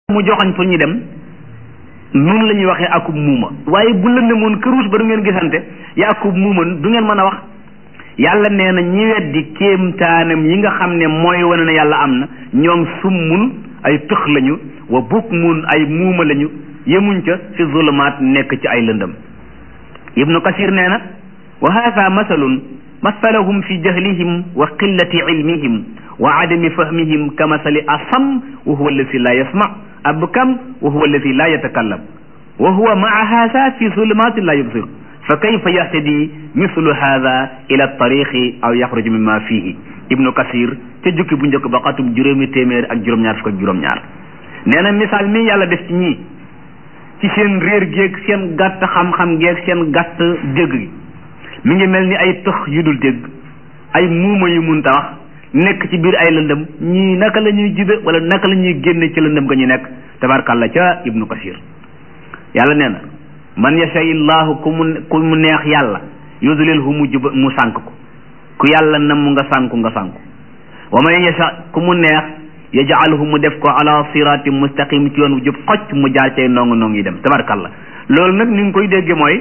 mu joxañ pour ñu dem noonu la ñuy waxee akub muuma waaye bu lëndëmoon këruus ba du ngeen gisante ya akub muuma du ngeen mën a wax yàlla nee na ñi weddi kéemtaanam yi nga xam ne mooy wane ne yàlla am na ñoom summun ay tëx lañu wa bukmun ay muuma lañu yemuñ ca fi zulumaat nekk ci ay lëndëm ibnu kasir nee na wa haada masalun masalahum fi jahlihim wa qillati ilmihim wa adami fahmihim ka masali asam wa huwa alladi la yasma abkam wa huwa alladi la yatakallam wa huwa maa haada fi zulumaati la yubsir fa kayfa yahtadi mislu haada ila tariqi aw yaxruju mimma fihi ibnu kasir ca jukki bu njëkk ba xatum juróomi téeméer ak juróom-ñaar fukk ak juróom-ñaar nee na misaal mi yàlla def ci ñii ci seen réer géeg seen gàtt xam-xam géeg seen gàtt dégg gi mi ngi mel ni ay tëx yu dul dégg ay muuma yu munta wax nekk ci biir ay lëndëm ñii naka la ñuy jibe wala naka la ñuy génne ci lëndëm ga ñu nekk tabarkàlla ca ibnu kasir yàlla nee na man yasha illahu ku mu ku mu neex yàlla yudlilhu mu jub mu sànk ko ku yàlla nam nga sànku nga sànku wa man yasha ku mu neex yaj'alhu mu def ko ala sirati mustaqim ci yoon wu jub xocc mu jaar cay nongu nongu yi dem tabarkàlla loolu nag ni nga koy dégge mooy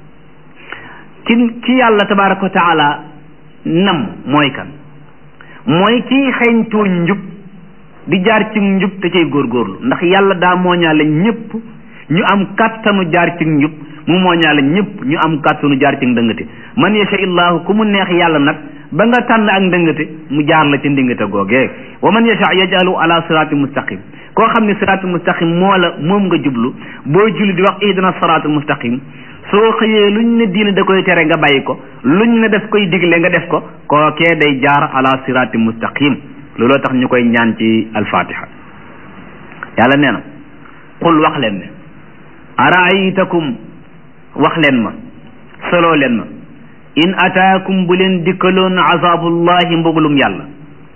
ki ki yàlla tabaraka wa taala nam mooy kan mooy kii xeeñtoo njub di jaar ci njub te cay góorgóorlu ndax yàlla daa mooñaale ñëpp ñu am kàttanu jaar ci njub mu mooñaale ñëpp ñu am kàttanu jaar ci ndëngate man yasha illahu ku mu neex yàlla nag ba nga tànn ak ndëngate mu jaar la ci ndëngate googee wa man yasha yajalu ala sirati mustaqim koo xam ne sirati mustaqim moo la moom nga jublu boo julli di wax ihdina sirati mustaqim soo xëyee luñ ne diine da koy tere nga bàyyi ko luñ ne daf koy digle nga def ko kookee day jaar ala sirati mustaqim looloo tax ñu koy ñaan ci alfatiha yàlla nee na qul wax leen ne araaytakum wax leen ma soloo leen ma in ataakum bu leen dikkaloon azabullahi mbugulum yàlla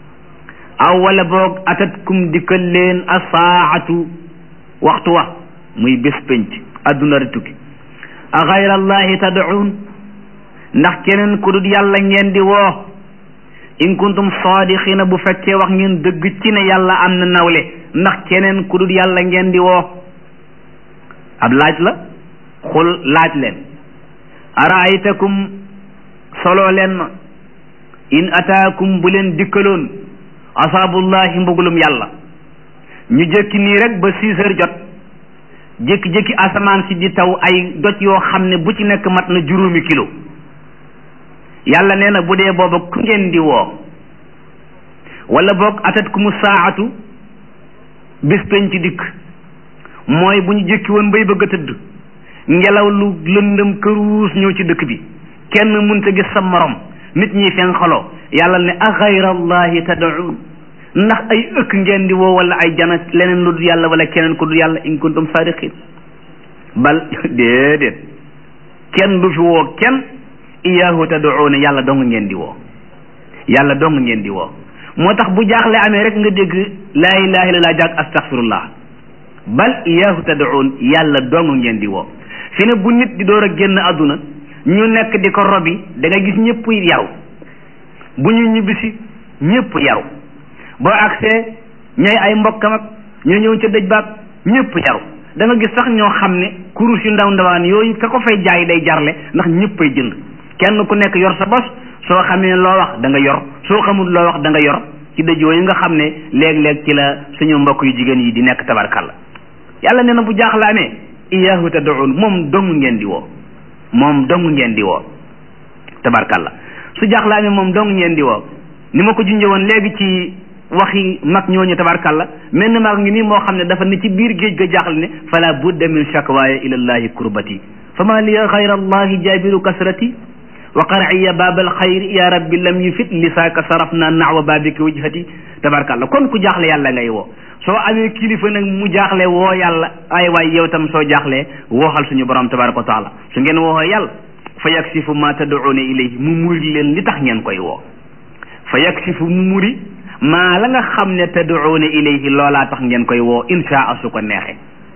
aw wala boog atatkum dikkal leen asaatu waxtu wa muy bés pénc adduna di tukki a xayrallahi tad'uun ndax keneen ku dul yàlla ngeen di woo in kuntum saadiqina bu fekkee wax ngeen dëgg ci ne yàlla am na nawle ndax keneen ku dul yàlla ngeen di woo ab laaj la xul laaj leen araaytakum soloo leen ma in ataakum bu leen dikkaloon asaabullahi mbugulum yàlla ñu jëkki nii rek ba six heures jot jékki-jékki asamaan si di taw ay doj yoo xam ne bu ci nekk mat na juróomi kilo yàlla nee na bu dee booba ku ngeen di woo wala boog atat ku mu saatu bis penc dikk mooy bu ñu jëkki woon bay bëgg a tëdd ngelaw lu lëndëm këruus ñëw ci dëkk bi kenn mënta gis sa morom nit ñi fen xaloo yàlla ne a xayrallahi tad'un ndax ay ëkk ngeen di woo wala ay jana leneen lu dul yàlla wala keneen ku dul yàlla in kuntum sadiqin bal déedéet kenn du fi woo kenn iyaahu tad'una yàlla dong ngeen di woo yàlla dong ngeen di woo moo tax bu jaaxle amee rek nga dégg laa ilaha illallah jaag astaghfirullah bal iyaahu tad'un yàlla dong ngeen di woo fi ne bu nit di door a génn àdduna ñu nekk di ko robi da nga gis ñëpp yaru bu ñu ñibbisi ñëpp yaru boo agsee ñooy ay mbokkam ak ñoo ñëw ca dëj baag ñëpp yaru da nga gis sax ñoo xam ne kurus yu ndaw ndawaan yooyu ka ko fay jaay day jarle ndax ñëppay jënd kenn ku nekk yor sa bos soo xamee loo wax da nga yor soo xamul loo wax da nga yor ci dëj yooyu nga xam ne léeg-léeg ci la suñu mbokk yu jigéen yi di nekk tabarkalla yàlla nee na bu jaaxlaamee iyaahu tad'un moom dong ngeen di woo moom dong ngeen di woo tabarkalla su jaaxlaamee moom dong ngeen di woo ni ma ko junjee woon léegi ci waxi mag ñooñu tabarkalla mel ni mag ngi nii moo xam ne dafa ne ci biir géej ga jaaxle ne fala budda min shakwaaya ila llahi kurbati fama liya xayra allahi jaabiru kasrati wa qar'iya baabal xayri ya rabbi lam yufit lisaaka sarafna naxwa baabika wajhati tabarkalla kon ku jaaxle yàlla ngay woo soo amee kilifa nag mu jaaxle woo yàlla ay waay yow tam soo jaaxlee wooxal suñu borom tabaraka wa taala su ngeen wooxoo yàlla fa yaksifu ma tad'una ilayhi mu muri leen li tax ngeen koy woo fa yaksifu mu muri maa la nga xam ne tad'una ilayhi loolaa tax ngeen koy woo inshaa su ko neexee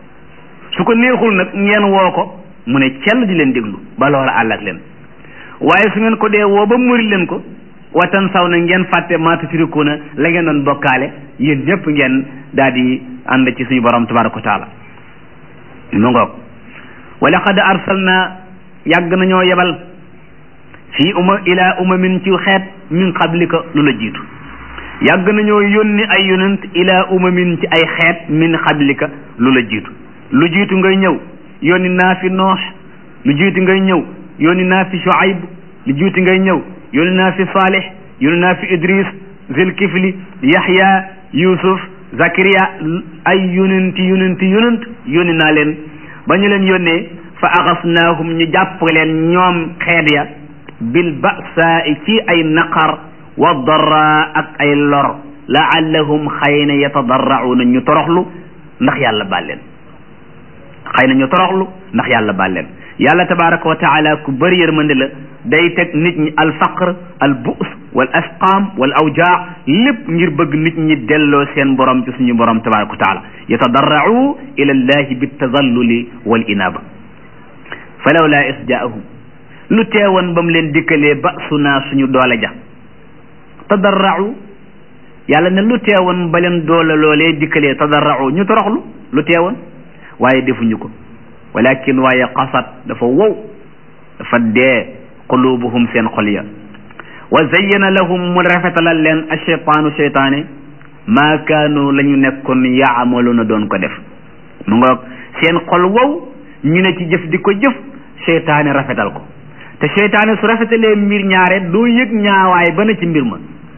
su ko neexul nag ngeen woo ko mu ne cell di leen déglu ba loola àll ak leen waaye su ngeen ko dee woo ba muri leen ko watan saw na ngeen fàtte maa tushrikuuna la ngeen doon bokkaale yéen ñëpp ngeen daal di ànd ci suñu borom tabaraka wa taala mu ngoog wa laqad arsalna yàgg nañoo yebal fii uma ila umamin ci xeet min qablika lu la jiitu yàgg nañoo yónni ay yonent ila umamin ci ay xeet min qablika lu la jiitu lu jiitu ngay ñëw yónni naa fi noox lu jiitu ngay ñëw yónni naa fi shuayb lu jiitu ngay ñëw yónni naa fi salih yónni naa fi idris zilkifli yahya yusuf zakariya ay yonenti yonenti yonent yónni naa leen ba ñu leen yónnee fa axasnaahum ñu jàpp leen ñoom xeet ya bil ba'saa ci ay naqar wa darra ak ay lor laallahum xëy na yatadarrauna ñu toroxlu ndax yàlla baal leen xëy na ñu toroxlu ndax yàlla baal leen yàlla tabaraka wa taala ku bëri yërmande la day teg nit ñi al faqr al bu's wal asqaam wal awjaa lépp ngir bëgg nit ñi delloo seen borom ci suñu borom tabaraka wa taala yatadarrau ila llahi bitadalluli wal inaba falawla is jaahum lu teewoon ba mu leen dikkalee ba su naa suñu doole ja tadarrau yàlla ne lu teewoon ba leen doole loolee dikkalee tadarrau ñu toroxlu lu teewoon waaye defuñu ko walakin waaye qasat dafa wow dafa dee qulubuhum seen xol ya wa zayyana lahum mu rafetalal leen acheytaanu cheytaane maa kaanu la ñu nekkoon yaamaluuna doon ko def mu ngoog seen xol wow ñu ne ci jëf di ko jëf cheytaane rafetal ko te cheytaane su rafetalee mbir ñaare doo yëg ñaawaay ba na ci mbir ma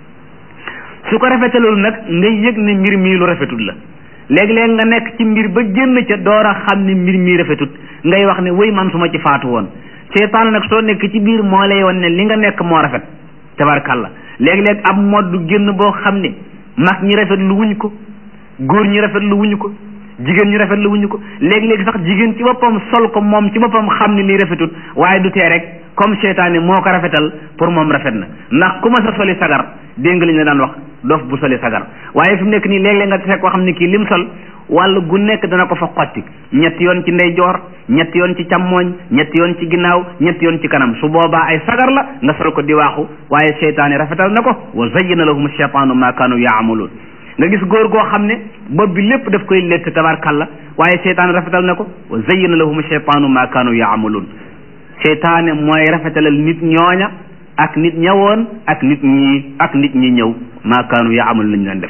su ko rafetalul nag nga yëg ne mbir mii lu rafetul la léeg-léeg nga nekk ci mbir ba génn ca door a xam ne mbir mii rafetut ngay wax ne wéy man su ma ci faatu woon cheytaane nag soo nekk ci biir moo lay won ne li nga nekk moo rafet tabarkalla léeg-léeg ab modd génn boo xam ne mag ñi rafet lu wuñ ko góor ñi rafet lu wuñ ko jigéen ñi rafet lu wuñ ko léeg-léeg sax jigéen ci boppam sol ko moom ci boppam xam ne lii rafetut waaye du tee rek comme seytaane moo ko rafetal pour moom rafet na ndax ku ma sa soli sagar dégg nga li ñu la daan wax dof bu soli sagar waaye fi mu nekk nii léeg-léeg nga fekk koo xam ne kii lim sol wàll gu nekk dana ko fa xotti ñetti yoon ci ndeyjoor ñetti yoon ci càmmooñ ñetti yoon ci ginnaaw ñetti yoon ci kanam su boobaa ay sagar la nga sol ko di waaxu waaye seytaane rafetal na ko wa zayyana lahum shaytaanu ma kaanu yaamaluun nga gis góor goo xam ne bopp bi lépp daf koy létt tabarkalla waaye seytaane rafetal na ko wa zayyana lahum shaytaanu ma kaanu yaamaluun seytaane mooy rafetalal nit ñooña ak nit ñawoon ak nit ñi ak nit ñi ñëw ma kaanu yaamaluun lañu leen def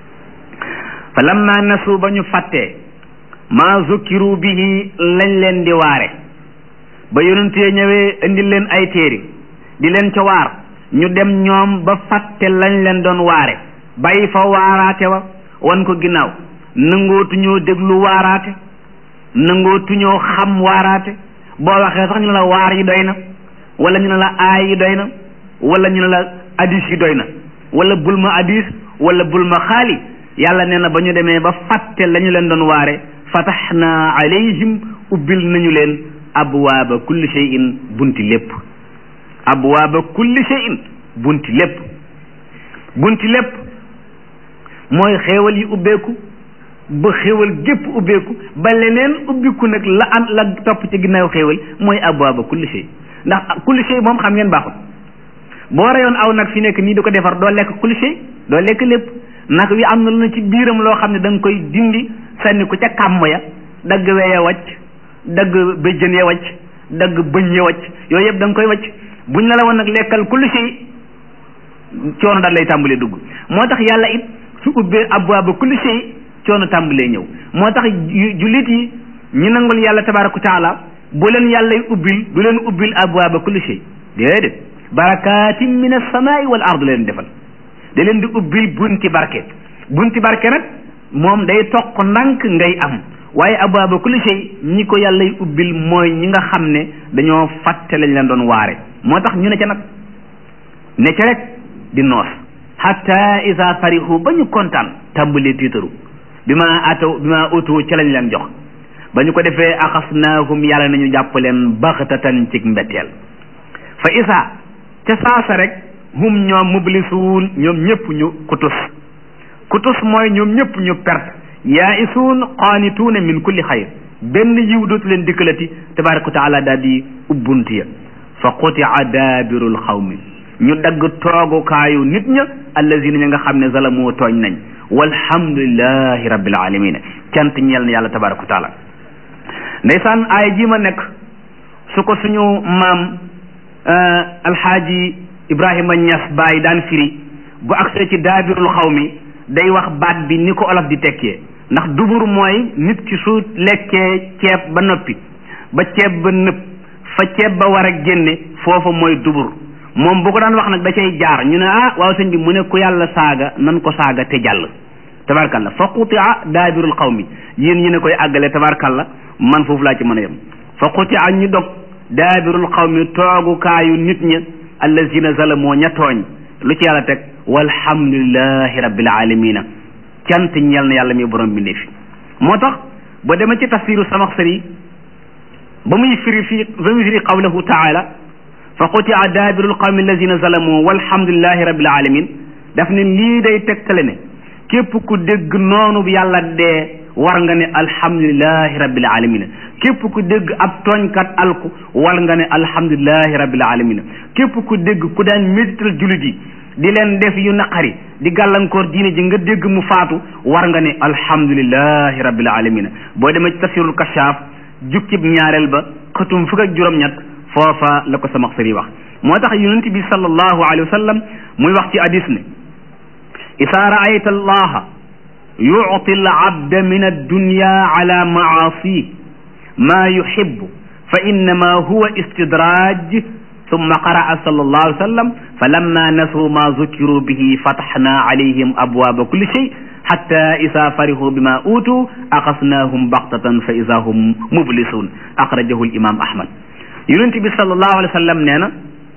fa lamma nasu ba ñu fàttee ma zukkiru bihi lañ leen di waare ba yonentee ñëwee indil leen ay téere di leen ca waar ñu dem ñoom ba fàtte lañ leen doon waare bàyyi fa waaraate wa wan ko ginnaaw nangootuñoo déglu waaraate nangootuñoo xam waaraate boo waxee sax ñu ne la waar yi doy na wala ñu ne la aay yi doy na wala ñu ne la hadis yi doy na wala bul ma hadis wala bul ma xaali yàlla nee na ba ñu demee ba fàtte la ñu leen doon waare fataxna alayhim ubbil nañu leen abwaaba kulli shay'in bunti lépp abwaaba kulli shay'in bunti lépp bunti lépp mooy xéewal yi ubbeeku ba xéewal gépp ubbeeku ba leneen ubbiku nag la am la topp ci ginnaaw xéewal mooy abwaaba kulli shay ndax kulli shay moom xam ngeen baaxul boo reyoon aw nag fi nekk nii di ko defar doo lekk kulli shay doo lekk lépp nag wi am na lu na ci biiram loo xam ne da nga koy dindi sànni ko ca kàmm ya dagg weya wacc dagg béjjën ya wacc dagg bëñ ya wacc yooyu yëpp da nga koy wacc buñ la la woon nag lekkal kulli shay coono daal lay tàmbalee dugg moo tax yàlla it su ubbee abwaaba kulli shay coono tàmbalee ñëw moo tax jullit yi ñi nangul yàlla tabaaraka taala bu leen yàllay ubbil du leen ubbil abwaaba kulli shay déedéet barakaatin min as-samaa'i wal ard leen defal da leen di ubbil bunti barke bunti barke nag moom day toq ndànk ngay am waaye abwaaba kulli shay ñi ko yàllay ubbil mooy ñi nga xam ne dañoo fàtte lañ leen doon waare moo tax ñu ne ca nag ne ca rek di noos hatta isa farixu ba ñu kontaan tàmbalee tiitaru bi ma ataw bi ma utu ci lañ leen jox ba ñu ko defee axasnaahum yàlla nañu jàpp leen baxtatan ci mbetteel fa isa ca saasa rek hum ñoom mublisuun ñoom ñëpp ñu kutus kutus mooy ñoom ñëpp ñu perte yaa isuun qaanituuna min kulli xayr benn yiw dootu leen dikkalati tabaraka wa taala daal di ubbunt ya fa qutia daabirul xawmi ñu dagg toogukaayu nit ña allazina ña nga xam ne zalamu tooñ nañ walhamdulillahi rabbil alamin cant ñeel na yàlla tabaraka wa taala ndeysaan aaya ji ma nekk su ko suñu maam alxaaji ibrahima ñas baay daan firi bu agsee ci daabirul xaw mi day wax baat bi ni ko olof di tekkee ndax dubur mooy nit ki su lekkee ceeb ba noppi ba ceeb ba nëpp fa ceeb ba war a génne foofa mooy dubur moom bu ko daan wax nag da cay jaar ñu ne ah waaw sëñ bi mu ne ku yàlla saaga nan ko saaga te jàll tabarkalla fa qutia daabirul xawmi yéen ñi ne koy àggale tabarkalla man foofu laa ci mën a yem fa qutia ñu dog daabirul xawmi toogukaayu nit ña allazina zalamoo ña tooñ lu ci yàlla teg walhamdulillahi rabbil alamina cant ñeel na yàlla mi borom bi fi moo tax ba dema ci tafsiru samaxsari ba muy firi fii ba muy firi qawlahu taala fa qutia daabirul qawmi allazina zalamoo walhamdulillahi rabbil alamin daf ne lii day tegtale ne képp ku dégg noonu yàlla dee war nga ne alhamdulilahi rabbil alamina képp ku dégg ab tooñkat alku war nga ne alhamdulilahi rabbil alamina képp ku dégg ku daan médital julit yi di leen def yu naqari di gàllankoor diine ji nga dégg mu faatu war nga ne alhamdulilahi rabbil alamina boo demee ci tafsirul kashaaf jukkib ñaareel ba xëtum fukk ak juróom-ñett foofa la ko sama xëri wax moo tax yonent bi sallallahu alayhi wa sallam muy wax ci hadis ne isaa raayta allaha yuti al abda min addunya ala maasi ma yuhibbu fa innama huwa istidraaj summa qaraa sallallahu alayhi wa sallam fa lamma nasuu ma zukiru bihi fataxna alayhim abwaaba kulli shay xatta isa farihu bima uutu axasnaahum baxtatan fa isa hum mublisun axrajahu l imam ahmad yonent bi sallallahu alayhi wa sallam nee na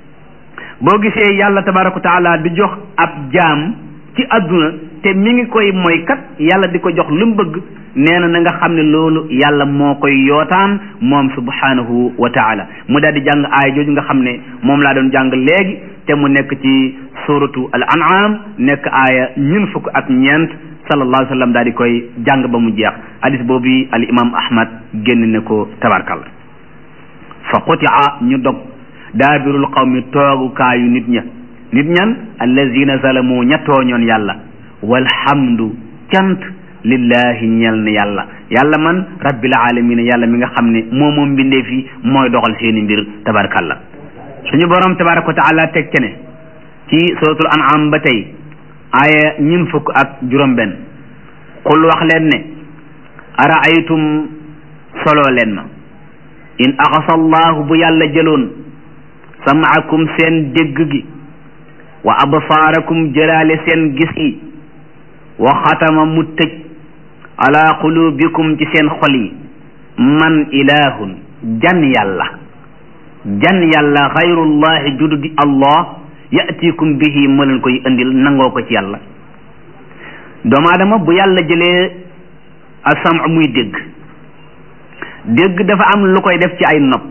boo gisee yàlla tabaraka wa taala di jox ab jaam ci adduna te mi ngi koy mooy kat yàlla di ko jox lu mu bëgg nee na na nga xam ne loolu yàlla moo koy yootaan moom subhanahu wa taala mu daal di jàng aaya jooju nga xam ne moom laa doon jàng léegi te mu nekk ci suratu al an'am nekk aaya ñun fukk ak ñeent sallallahu alayhi wa sallam daal di koy jàng ba mu jeex hadis boobu al imam ahmad génn ne ko tabarkal fa qutia ñu dog daabirul qawmi toogukaayu nit ña nit ñan allazina zalamu ña tooñoon yàlla walhamdu cant lillahi ñeel na yàlla yàlla man rabbil alamina yàlla mi nga xam ne moo moom mbindee fi mooy doxal seeni mbir tabarakallah suñu borom tabaraka wa taala teg ce ne ci suratul an'am ba tey aaya ñun fukk ak juróom benn qul wax leen ne araaytum soloo leen ma in axasa allahu bu yàlla jëloon samaakum seen dégg gi wa absaarakum jëlaale seen gis yi wa xatama mu tëj ala qulubikum ci seen xol yi man ilahun jan yàlla jan yàlla xayrullahi judu di allah yatikum bihi moo leen koy indil nangoo ko ci yàlla doomu aadama bu yàlla jëlee asam muy dégg dégg dafa am lu koy def ci ay nopp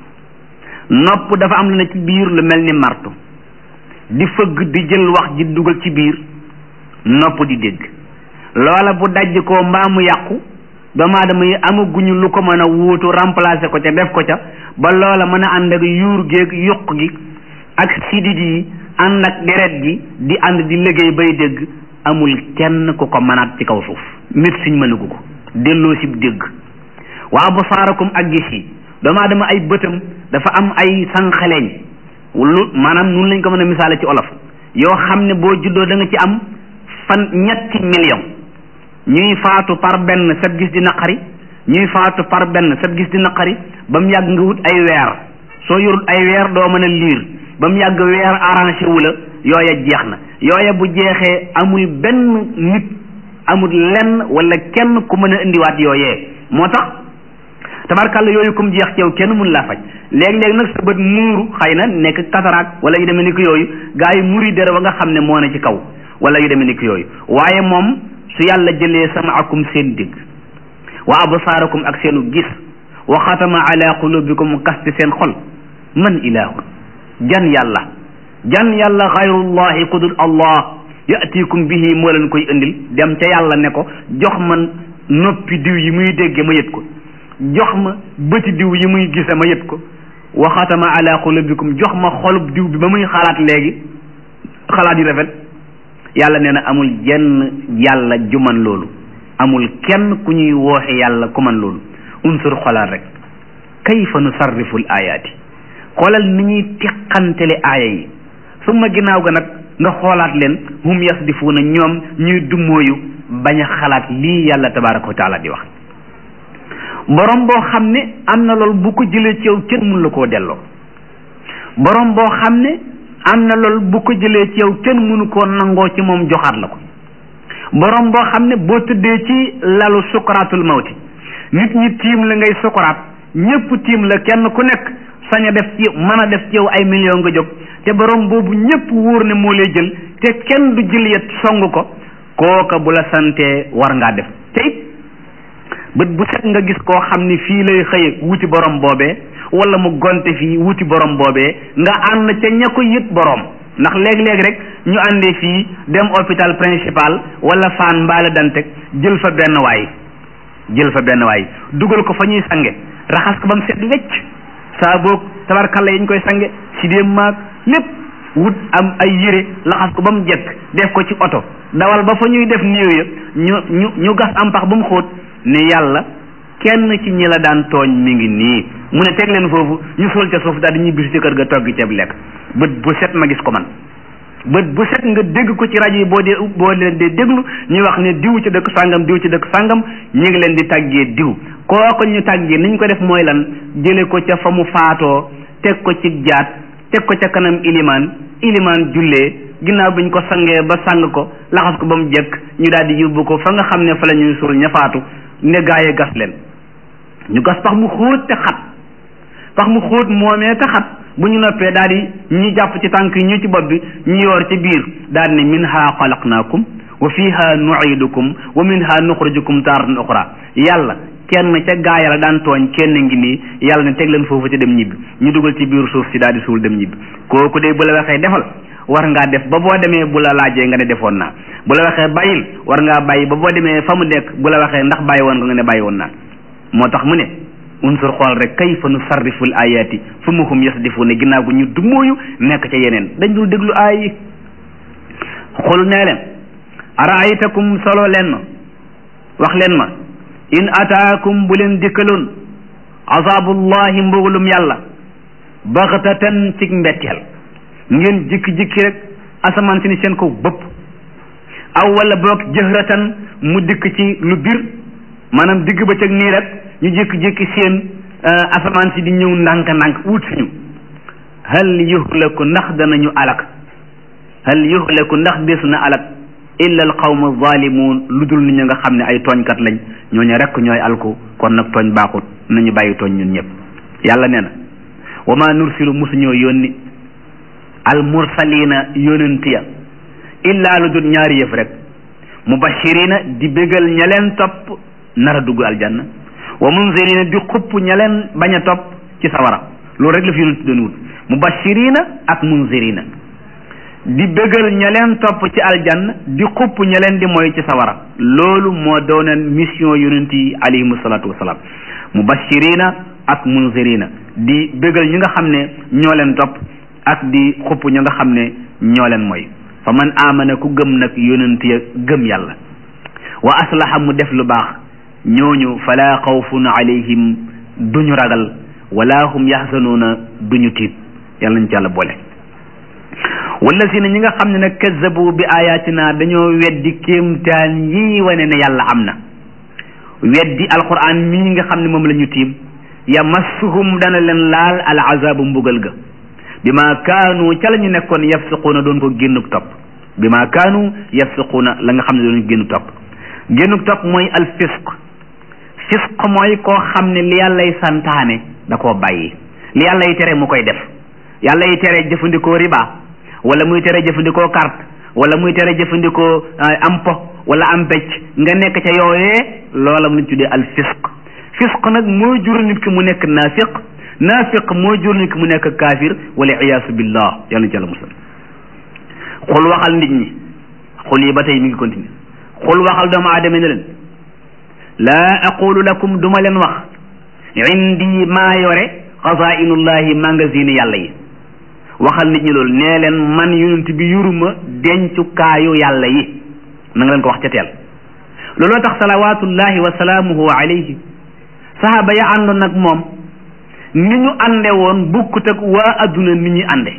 nopp dafa am lu ne ci biir lu mel ni martu di fëgg di jël wax ji dugal ci biir nopp di dégg loola bu dajj ko mbaa mu yàqu doomu aadama yi amaguñu lu ko mën a wuutu remplacer ko ca def ko ca ba loola mën a ànd ak yuur géeg yuq gi ak sidit yi ànd ak deret gi di ànd di liggéey bay dégg amul kenn ku ko mënaat ci kaw suuf médecine mënagu ko delloo si dégg waa basaarakum ak gis yi doomu aadama ay bëtam dafa am ay sànqaleñ lu maanaam nun lañ ko mën a misaale ci olof yoo xam ne boo juddoo da nga ci am fan ñetti million ñuy faatu par benn sab gis di naqari ñuy faatu par benn sab gis di naqari ba mu yàgg nga wut ay weer soo yorut ay weer doo mën a liir ba mu yàgg weer arrangé wu la yooya jeex na yooya bu jeexee amul benn nit amul lenn wala kenn ku mën a indiwaat yooyee moo tax tabarkàlla yooyu comme jeex ci yow kenn mun laa faj léeg-léeg nag sa bët muuru xëy na nekk cataracte wala yu demee ni ko yooyu gaa yi muri dara ba nga xam ne moo ne ci kaw wala yu demee ni ko yooyu waaye moom su yàlla jëlee samaakum seen dégg wa absaarakum ak seenu gis wa xatama ala qulubikum kasti seen xol man ilahun jan yàlla jan yàlla xayrullahi qudul allah yatikum bihi moo leen koy indil dem ca yàlla ne ko jox man noppi diw yi muy dégge ma yët ko jox ma bëti diw yi muy gise ma yët ko wa xatama ala qulubikum jox ma xolub diw bi ba muy xalaat léegi xalaat yu rafet yàlla nee na amul jenn yàlla ju man loolu amul kenn ku ñuy wooxe yàlla ku man loolu unsur xoolal rek kayfa nusarrifu l ayaati xoolal ni ñuy teqantele aaya yi summa ginnaaw ga nag nga xoolaat leen hum yasdifuuna ñoom ñuy dummóoyu bañ a xalaat lii yàlla tabaraka wa taala di wax borom boo xam ne am na loolu bu ko jëlee ci yow kenn mun la koo delloo borom boo xam ne am na loolu bu ko jëlee ci yow kenn mënu koo nangoo ci moom joxaat la ko borom boo xam ne boo tëddee ci lalu sukaraatul mawti nit ñi tiim la ngay sukaraat ñëpp tiim la kenn ku nekk sañ a def ci mën a def ci yow ay million nga jóg te borom boobu ñëpp wóor ne moo lay jël te kenn du jël yet song ko kooka bu la santee war ngaa def te it bët bu set nga gis koo xam ni fii lay xëye wuti borom boobee wala mu gonte fii wuti borom boobee nga ànd ca ña ko yët borom ndax léeg-léeg rek ñu àndee fii dem hôpital principal wala Fann mbaale Dantec jël fa benn waay jël fa benn waay dugal ko fa ñuy sange raxas ko ba mu set wecc saa boog tabarkalla yi ñu koy sange si dee maag lépp wut am ay yére laxas ko ba mu jekk def ko ci oto dawal ba fa ñuy def néew ya ñu ñu ñu gas am pax ba mu xóot ne yàlla kenn ci ñi la daan tooñ mi ngi nii mu ne teg leen foofu ñu suul ca suuf daal di ñibbisi ci kër ga togg ceeb lekk bët bu set ma gis ko man bët bu set nga dégg ko ci rajo yi boo dee boo leen dee déglu ñuy wax ne diw ci dëkk sàngam diw ci dëkk sàngam ñu ngi leen di tàggee diw kooko ñu tàggee ni ñu ko def mooy lan jële ko ca fa mu faatoo teg ko ci jaat teg ko ca kanam ilimaan ilimaan jullee ginnaaw bi ñu ko sangee ba sang ko laxas ko ba mu jekk ñu daal di yóbbu ko fa nga xam ne fa la ñuy suul ña faatu ne gaaye gas leen ñu gas pax mu xóot te xat pax mu xóot moomee te xat bu ñu noppee daal di ñi jàpp ci tànk yi ñu ci bopp bi ñu yoor ci biir daal ne minha xalaqnaakum wa fiha nuidukum wa minha nuxrijukum taaratan uxra yàlla kenn ca gaaya la daan tooñ kenn ngi nii yàlla ne teg leen foofu ci dem ñibbi ñu dugal ci biir suuf si daal di suul dem ñibbi kooku de bu la waxee defal war ngaa def ba boo demee bu la laajee nga ne defoon naa bu la waxee bàyyil war ngaa bàyyi ba boo demee fa mu nekk bu la waxee ndax bàyyi woon nga nga ne bàyyi woon naa moo tax mu ne unsur xool rek kayfa nu sarriful ayaati fu mu hum yasdifu ne ginnaaw gu ñu dumóoyu nekk ca yeneen dañ dul déglu aay yi xul nee leen araaytakum solo leen ma wax leen ma in ataakum bu leen dikkaloon azabullahi mbugalum yàlla baxtatan ci mbetteel ngeen jikki-jikki rek asamaan si ni seen ko bëpp aw wala boog jëhratan mu dikk ci lu bir maanaam digg ba cëg nii rek ñu jékki-jékki seen asamaan si di ñëw ndànk-ndànk wut suñu hal yuhlaku ndax danañu alak hal yuhlaku ndax desu na alak illa al qawma zalimun lu dul nit ñi nga xam ne ay tooñkat lañ ñooñu rek ñooy alku kon nag tooñ baaxut nañu bàyyi tooñ ñun ñëpp yàlla nee na wa ma nursilu musuñoo yónni al mursalina yonent ya illa lu dul ñaari yëf rek mubashirina di bégal ña leen topp nar a dugg aljanna wa munzirina di xupp ña leen bañ a topp ci sawara loolu rek la fi yonent doon wut mubashirina ak munzirina di bégal ña leen topp ci aljanna di xupp ña leen di mooy ci sawara loolu moo doonoon mission yonent yi alayhimu salaatu wasalaam mubashirina ak munzirina di bégal ñi nga xam ne ñoo leen topp ak di xupp ñi nga xam ne ñoo leen mooy fa man amana ku gëm nag yonent ya gëm yàlla wa aslaha mu def lu baax ñooñu fala xawfun alayhim duñu ragal wala hum yaxzanuuna duñu tiit yàlla nañ ci yàlla boole wallazina ñi nga xam ne nag kazzabu bi ayatina dañoo weddi kéemtaan yi wane ne yàlla am na weddi alquran mii nga xam ne moom la ñu tiim yamassuhum dana leen laal al azabu mbugal ga bi ma kaanu ca la ñu nekkoon yafsiquuna doon ko génnuk topp bi ma kaanu yafsiquuna la nga xam ne doon génnuk topp génnuk topp mooy al fisq fisq mooy koo xam ne li yàllay santaane da koo bàyyi li yàllay tere mu koy def yàllay tere jëfandikoo riba wala muy tere jëfandikoo carte wala muy tere jëfandikoo am po wala am becc nga nekk ca yooyee loola mu tuddee al fisq fisq nag mooy jur nit ki mu nekk naafiq naafiq mooy jur nit ki mu nekk kaafir wala iyaasu billah yàlla na ci yàlla musal xul waxal nit ñi xul yi ba tey mi ngi continue xul waxal doomu aadama ne leen laa aqulu lakum duma leen wax indi maa yore xazainullahi magasin yàlla yi waxal nit ñi loolu nee leen man yonent bi yuruma dencukaayu yàlla yi na nga leen ko wax ca teel looloo tax salawatullahi wa salaamuhu alayhi sahaaba ya àndoon nag moom ni ñu ànde woon bukkut ak waa adduna ni ñuy ànde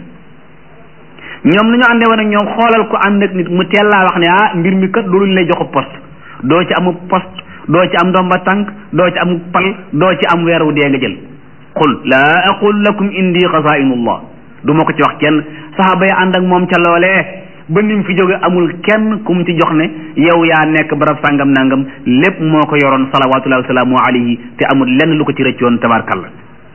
ñoom ni ñu ànde woon ak ñoom xoolal ko ànd ak nit mu teel laa wax ne ah mbir mi kat loolu lay joxu poste doo ci amu poste doo ci am ndomba tànk doo ci am pal doo ci am weeru dee nga jël qul laa aqul lakum indi xazainullah du ma ko ci wax kenn saxaaba yi ànd ak moom ca loolee ba nim fi jóge amul kenn ku mu ci jox ne yow yaa nekk barab sàngam nangam lépp moo ko yoroon salawatullahi wa salaamu alayhi te amul lenn lu ko ci rëccoon tabarkalla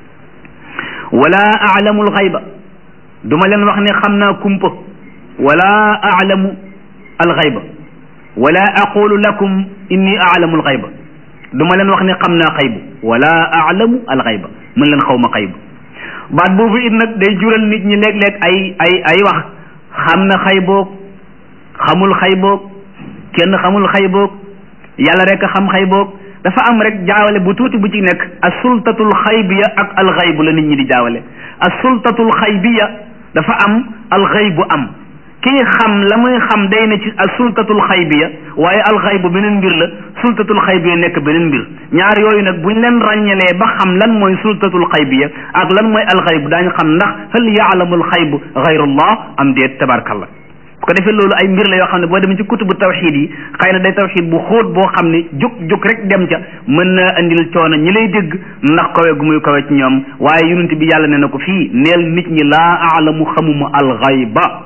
wala aalamu alxayba du ma leen wax ne xam naa kumpa wala aalamu alxayba wala aqulu lakum inni aalamu alxayba du ma leen wax ne xam naa xaybu wala aalamu alxayba mën leen xaw ma xaybu baat boobu it nag day jural nit ñi léeg-léeg ay ay ay wax xam na xayboog xamul xayboog kenn xamul xayboog yàlla rek xam xayboog dafa am rek jaawale bu tuuti bu ci nekk as sultatul xaybiya ak alxaybu la nit ñi di jaawale as sultatul xaybiya dafa am alxaybu am kii xam la muy xam day ne ci as sultatul xaybiya waaye alxaybu beneen mbir la sultatul xaybiya nekk beneen mbir ñaar yooyu nag buñ leen ràññalee ba xam lan mooy sultatul xaybiya ak lan mooy alxaybu daañu xam ndax hal yaalamul xaybu gayrullah am déet tabarkallah bu ko defee loolu ay mbir la yoo xam ne boo demee ci kutubu tawxid yi xëy na day tawxid bu xóot boo xam ne jóg jóg rek dem ca mën na andil coono ñi lay dégg ndax kawe gu muy kawe ci ñoom waaye yonent bi yàlla ne na ko fii neel nit ñi laa aalamu xamuma alxayba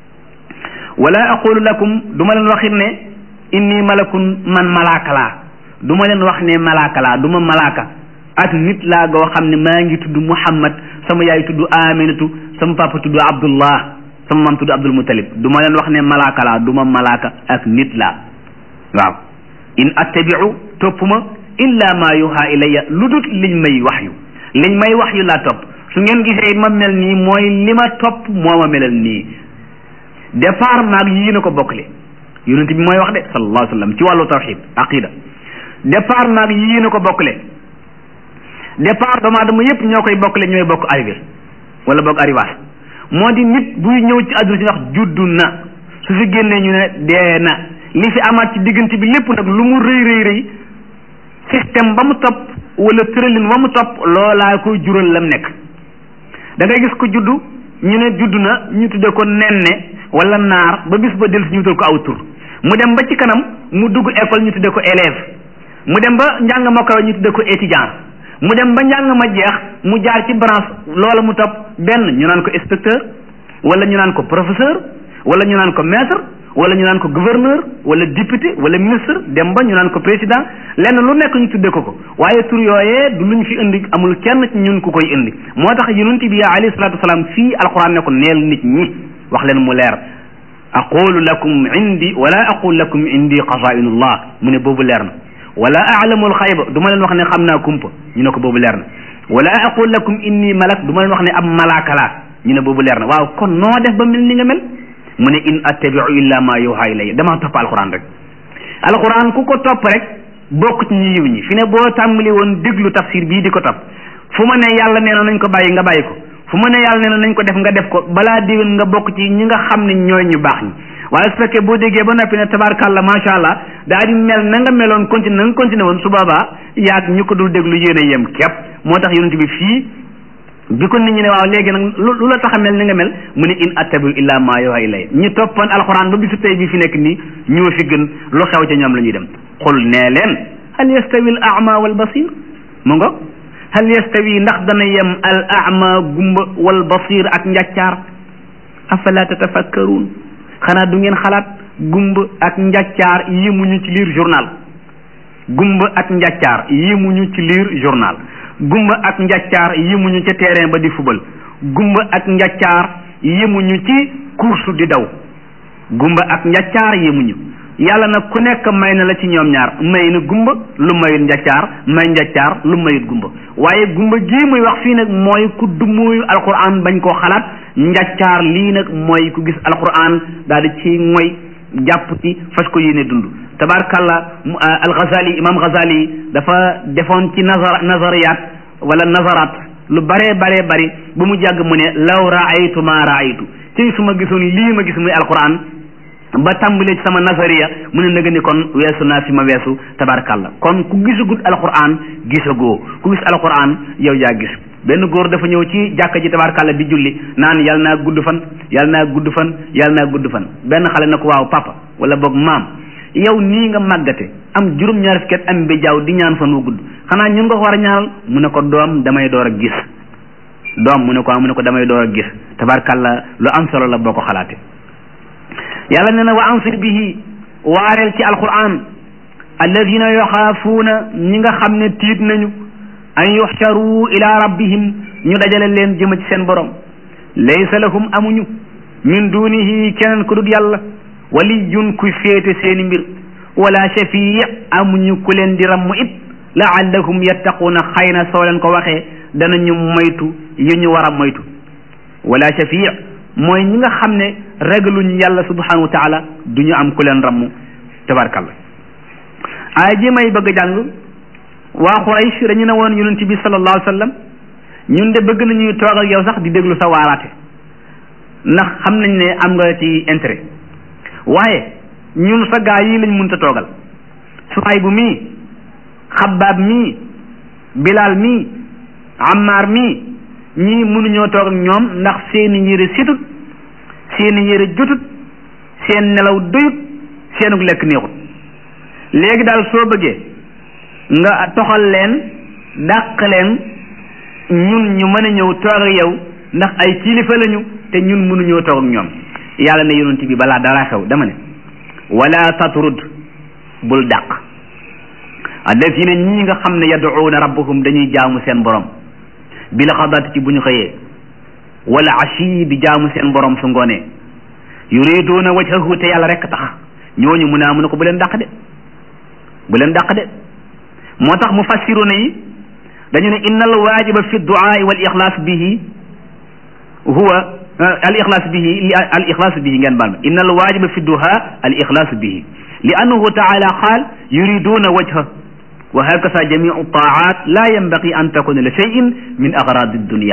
wala aqulu lakum du ma leen waxit ne inni malakun man malaaka laa du ma leen wax ne malaaka laa du ma malaaka ak nit laa goo xam ne maa ngi tudd muhammad sama yaay tudd aminatu sama papa tudd abdullah sama maam tudd abdul mutalib du ma leen wax ne malaaka laa du ma malaaka ak nit laa waaw in attabiu topp ma illa ma yuha ilayya lu dut liñ may wax yu liñ may wax yu laa topp su ngeen gisee ma mel nii mooy li ma topp moo ma melal nii départ maag yii na ko bokkle yonent bi mooy wax de sallallahu alayhi wa sallam ci wàllu tawxid aqida départ maag yii na ko bokkle départ doomu aadama yépp ñoo koy bokkle ñooy bokk arrivé wala bokk arrivage moo di nit buy ñëw ci àdduna si wax juddu na su fi génnee ñu ne dee na li fi amaat ci diggante bi lépp nag lu mu rëy rëy rëy système ba mu topp wala tëralin ba mu topp loolaa koy jural lam nekk da ngay gis ko juddu ñu ne juddu na ñu tudde ko nenne wala naar ba bis ba del si ñu tuddee ko aw tur mu dem ba ci kanam mu dugg école ñu tuddee ko élève mu dem ba njàng ma kawe ñu tuddee ko étudiant mu dem ba njàng ma jeex mu jaar ci branche loola mu topp benn ñu naan ko inspecteur wala ñu naan ko professeur wala ñu naan ko maître wala ñu naan ko gouverneur wala député wala ministre dem ba ñu naan ko président lenn lu nekk ñu tuddee ko ko waaye tur yooyee du luñ fi indi amul kenn ci ñun ku koy indi moo tax yonent bi alayhi salaatu wasalaam fii alquran ne ko neel nit ñi wax leen mu leer aqulu lakum indi wala aqulu lakum indi xazainullah mu ne boobu leer na wala aalamu alxayba du ma leen wax ne xam naa kumpa ñu ne ko boobu leer na wala aqulu lakum inni malak du ma leen wax ne ab malaaka laa ñu ne boobu leer na waaw kon noo def ba mel ni nga mel mu ne in attabiu illa ma yuha ilayya damaa topp alquran rek alquran ku ko topp rek bokk ci ñi yiw ñi fi ne boo tàmbali woon déglu tafsir bii di ko topp fu ma ne yàlla nee na nañ ko bàyyi nga bàyyi ko fu ma ne yàlla nee na nañ ko def nga def ko balaa déwén nga bokk ci ñi nga xam ne ñooy ñu baax ñi waaye su fekkee boo déggee ba noppi ne tabarkàlla macha allah daa di mel na nga meloon continue na nga continué woon su boobaa yaag ñu ko dul déglu yéen a yem képp moo tax yonent bi fii bi ko nit ñi ne waaw léegi nag lu la tax a mel ni nga mel mu ne in attabiu illa ma yuha ilay ñi toppoon alxuraan ba bisu tey bi fi nekk nii ñoo fi gën lu xew ca ñoom la ñuy dem xul nee leen hal yastawi al ama wal basir mu nga hal yastawi ndax dana yem al ama gumba wal basir ak njàccaar afala tatafakkaruun xanaa du ngeen xalaat gumba ak njàccaar yemuñu ci lire journal gumba ak njàccaar yemuñu ci lire journal gumba ak njàccaar yemuñu ca terrain ba di fubal gumba ak njàccaar yemuñu ci course di daw gumba ak njàccaar yemuñu yàlla nag ku nekk may na la ci ñoom ñaar may na gumba lu mayut njàccaar may njàccaar lu mayut gumba waaye gumba gii muy wax fii nag mooy ku dummuyu alquran bañ koo xalaat njàccaar lii nag mooy ku gis alquran daal di ci mooy jàpp ci fas ko yéene dund tabarkalla al ghazali imam ghazali dafa defoon ci nazar nazariyat wala nazarat lu baree baree bari ba mu jàgg mu ne law raaytu ma raaytu tey su ma gisoon lii ma gis muy alquran ba tàmbalee ci sama nazariya mu ne nga ni kon weesu naa fi ma weesu tabarkàlla kon ku gisagut alquran gisagoo ku gis alquran yow yaa gis benn góor dafa ñëw ci jàkka ji tabarkàlla di julli naan yal naa gudd fan yal naa gudd fan yal naa gudd fan benn xale na ko waaw papa wala boog maam yow nii nga màggate am juróom-ñaar fukki at am bi jaaw di ñaan fan wu gudd xanaa ñun nga ko war a ñaanal mu ne ko doom damay door a gis doom mu ne ko mu ne ko damay door a gis tabarkàlla lu am solo la boo ko xalaate yàlla nee na wa ansir bihi waareel ci alquran alladina yaxaafuuna ñi nga xam ne tiit nañu an yuxcharu ila rabbihim ñu dajale leen jëma ci seen borom laysa lahum amuñu min dunihi keneen ku dut yàlla waliyun kuy féete seeni mbir wala shafii amuñu ku leen di ramm it laallahum yattaquuna xëy na soo leen ko waxee danañu moytu yu ñu war a moytu wala shafii mooy ñi nga xam ne ragaluñu yàlla subhanahu wa taala du ñu am ku leen ramm tabarkalla aaya ji may bëgg a jàng waa Quraysh dañu ne woon yonent bi sallallahu alayhi wa sallam ñun de bëgg nañuy toog ak yow sax di déglu sa waaraate ndax xam nañ ne am nga ci intérêt waaye ñun sa gaa yi lañ mënta toogal Suhayb bu mii Xabbaab mii Bilaal mii Ammaar mii ñii mënuñoo toog ak ñoom ndax seeni yére situt seeni yére jotut seen nelaw doyut seenug lekk neexut léegi daal soo bëggee nga toxal leen dàq leen ñun ñu mën a ñëw toog ak yow ndax ay kilifa lañu te ñun mënuñoo toog ak ñoom yàlla ne yonent bi balaa dara xew dama ne wala tatrud bul dàq alladina ñii nga xam ne yad'uuna rabbahum dañuy jaamu seen borom bil xadaati ci bu ñu xëyee wala ashi di jaamu seen borom su ngoonee yuriduuna wajhahu te yàlla rek tax ñooñu mu naa mu ne ko bu leen dàq de bu leen dàq de moo tax mufassiruna yi dañu ne inna al waajiba fi duaai wal ixlaas bihi huwa al ixlaas bihi al ixlaas bihi ngeen baal ma inna al waajiba fi duha al ixlaas bihi li annahu taala qaal yuriduna wajha wa hakasa jamiu taat la yanbaqi an takuna li cheyin min agradi dunia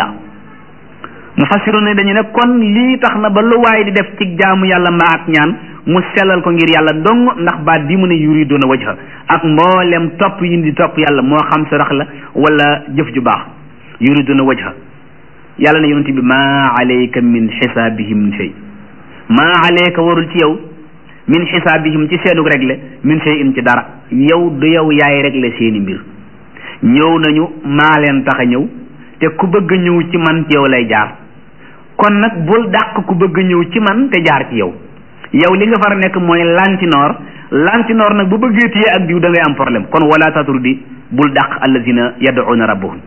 mufassiruna dañu ne kon lii tax na ba lu waay di def ci jaamu yàlla mbaa ak ñaan mu sellal ko ngir yàlla dong ndax baat bi mu ne yuriduna wajha ak mboolem topp yi di topp yàlla moo xam sarax la wala jëf ju baax yuriduna wajha yàlla ne yonent bi maa alayka min xisaabihim min shay maa alayka warul ci yow min xisaabihim ci seenug réglé min shay in ci dara yow du yow yaay réglé seeni mbir ñëw nañu maa leen tax a ñëw te ku bëgg ñëw ci man ci yow lay jaar kon nag bul dàq ku bëgg ñëw ci man te jaar ci yow yow li nga far nekk mooy lantinoor lantinoor nag bu bëggee téye ak diw da ngay am problème kon wala tatrudi bul dàq allazina yad'una rabbahum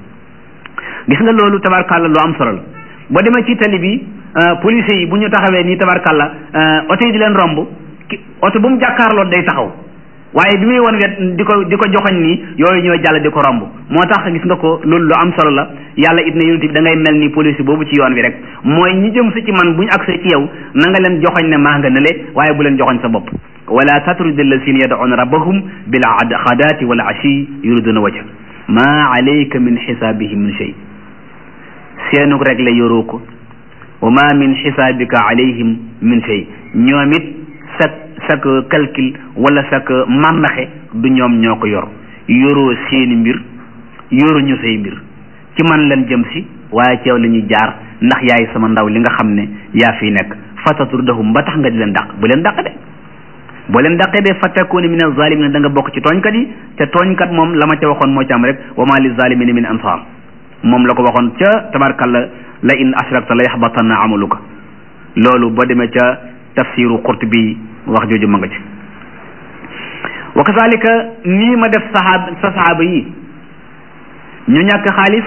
gis nga loolu tabarkàlla lu am solo la boo demee ci tali bi police yi bu ñu taxawee nii tabarkàlla oto yi di leen romb oto bu mu jàkkaarloo day taxaw waaye bi muy won wet di ko di ko joxoñ nii yooyu ñooy jàll di ko romb moo tax gis nga ko loolu lu am solo la yàlla it ne yonent bi da ngay mel ni police boobu ci yoon wi rek mooy ñi jëm si ci man bu ñu agsee ci yow na nga leen joxoñ ne maa nga nële waaye bu leen joxoñ sa bopp wala tatrudi allazina yad'una rabbahum bil xadaati wal ashi yuriduna wajha ma alayka min xisaabihim min shay seenug rek la yoroo ko wa ma min xisaabika alayhim min shay ñoom it sak sak calcul wala sak màndaxe du ñoom ñoo ko yor yoroo seeni mbir yoruñu say mbir ci man leen jëm si waaye ci yow la ñuy jaar ndax yaay sama ndaw li nga xam ne yaa fi nekk fatatrudahum ba tax nga di leen dàq bu leen dàq de boo leen dàqee de fattakuuna min azalimin da nga bokk ci tooñkat yi te tooñkat moom la ma ca waxoon moo ci am rek wa ma li zalimina min ansar moom la ko waxoon ca tabarkalla la in ashrakta la yaxbatanna amaluka loolu boo demee ca tafsiru qurtubi wax jooju ma nga ci wa kazalika nii ma def saxaab sa saxaaba yi ñu ñàkk xaalis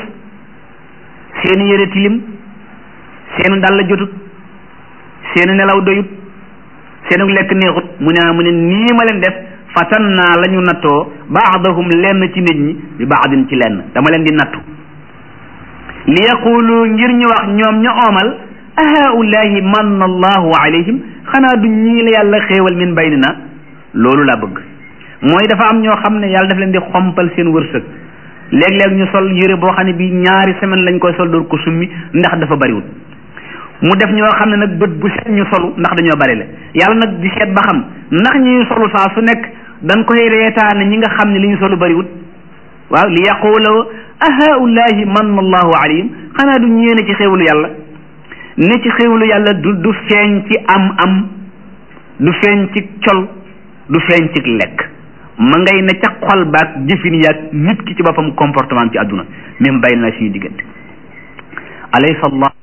seeni yére tilim seenu dàll jotut seenu nelaw doyut seenu lekk neexut mu ne mu ne nii ma leen def fatan naa la ñu nattoo baadahum lenn ci nit ñi bi baadin ci lenn dama leen di nattu li yaqulu ngir ñu wax ñoom ña oomal ahaulahi manna allahu alayhim xanaa du ñii la yàlla xéewal min baynina loolu laa bëgg mooy dafa am ñoo xam ne yàlla daf leen di xompal seen wërsëg léeg-léeg ñu sol yére boo xam ne bi ñaari semaine lañ koy sol door ko summi ndax dafa bariwul mu def ñoo xam ne nag bët bu set ñu solu ndax dañoo bari la yàlla nag di seet ba xam ndax ñuy solu saa su nekk dañ koy reetaane ñi nga xam ne li ñu solu bariwul waaw li yaqula ahaulahi manna allahu alayhim xanaa du ñeene ci xéewalu yàlla ne ci xéewalu yàlla du du feeñ ci am am du feeñ ci col du feeñ ci lekk ma ngay ne ca xol baak jëfin yaag nit ki ci boppam comportement ci àdduna même bàyyi naa suñu diggante alaysa allah